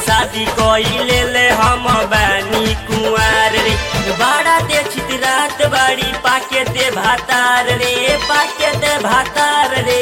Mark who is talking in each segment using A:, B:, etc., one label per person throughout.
A: शादी कइले ले हम बानी कुंवार रे बड़ा दे छित रात बाड़ी पाके दे भातार रे पाके दे भातार रे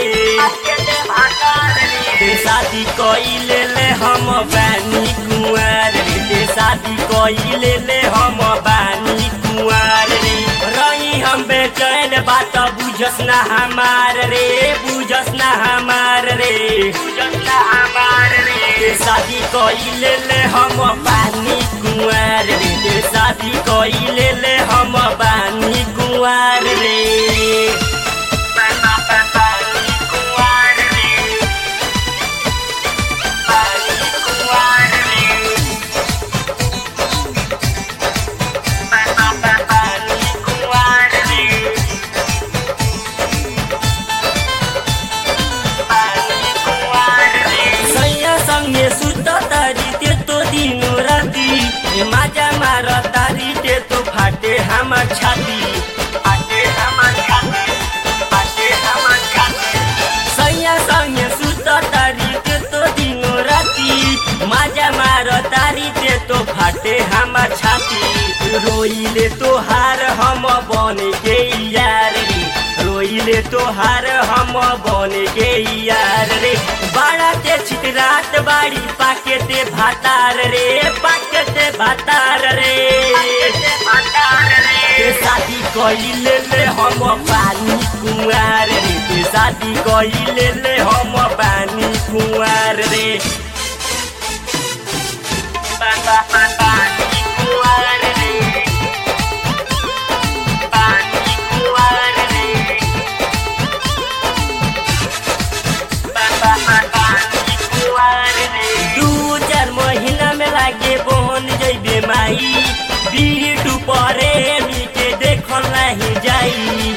A: ते शादी कइले ले हम बानी कुंवार रे ते शादी कइले ले हम बानी कुंवार रे रही हम बेचैन बात बुझस ना हमार रे बुझस ना हमार रे बुझस ना हमार रे ते शादी कइले ले हम बानी कुंवार रे ते शादी कइले ले हम बानी कुंवार रे बानी कुंवार रे बानी कुंवार रे बानी कुंवार रे सैया संगे सुत तारी ते तो दिनो राती ए माजा मार तारी ते तो फाटे हमर छाती फाटे हमर छाती फाटे हमर छाती सैया संगे सुत तारी ते तो दिनो राती माजा मार तारी ते तो फाटे हमर छाती रोइले तो हार हम बन के यार रे रोइले तोहार हम बन के यार रे बड़ा ते छिट रात बाड़ी पाके ते भातार रे पाके ते भातार रे ते शादी कइले ले हम पानी कुंवार रे ते शादी कइले ले हम पानी कुंवार रे पानी कुंवार रे पानी कुंवार रे दू चार महीना में लागे बहन जैबे माई बीटू परे के देखल नहीं जाई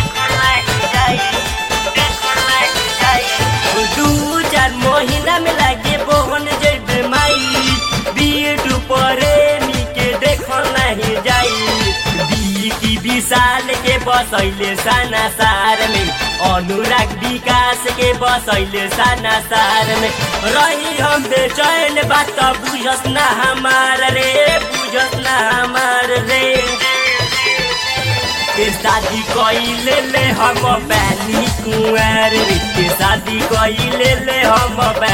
A: दू चार महीना में लागे बहन जैबे माई बीटू परे के देखल नहीं जाई बीटी विशाल के बसैले साना सार में अनुराग विकास के बसैले साना सार में रही हम बेचैन बात बुझस ना हमार रे बुझस ना हमार रे के शादी कइले ले हम बानी कुंवार रे के शादी कइले ले हम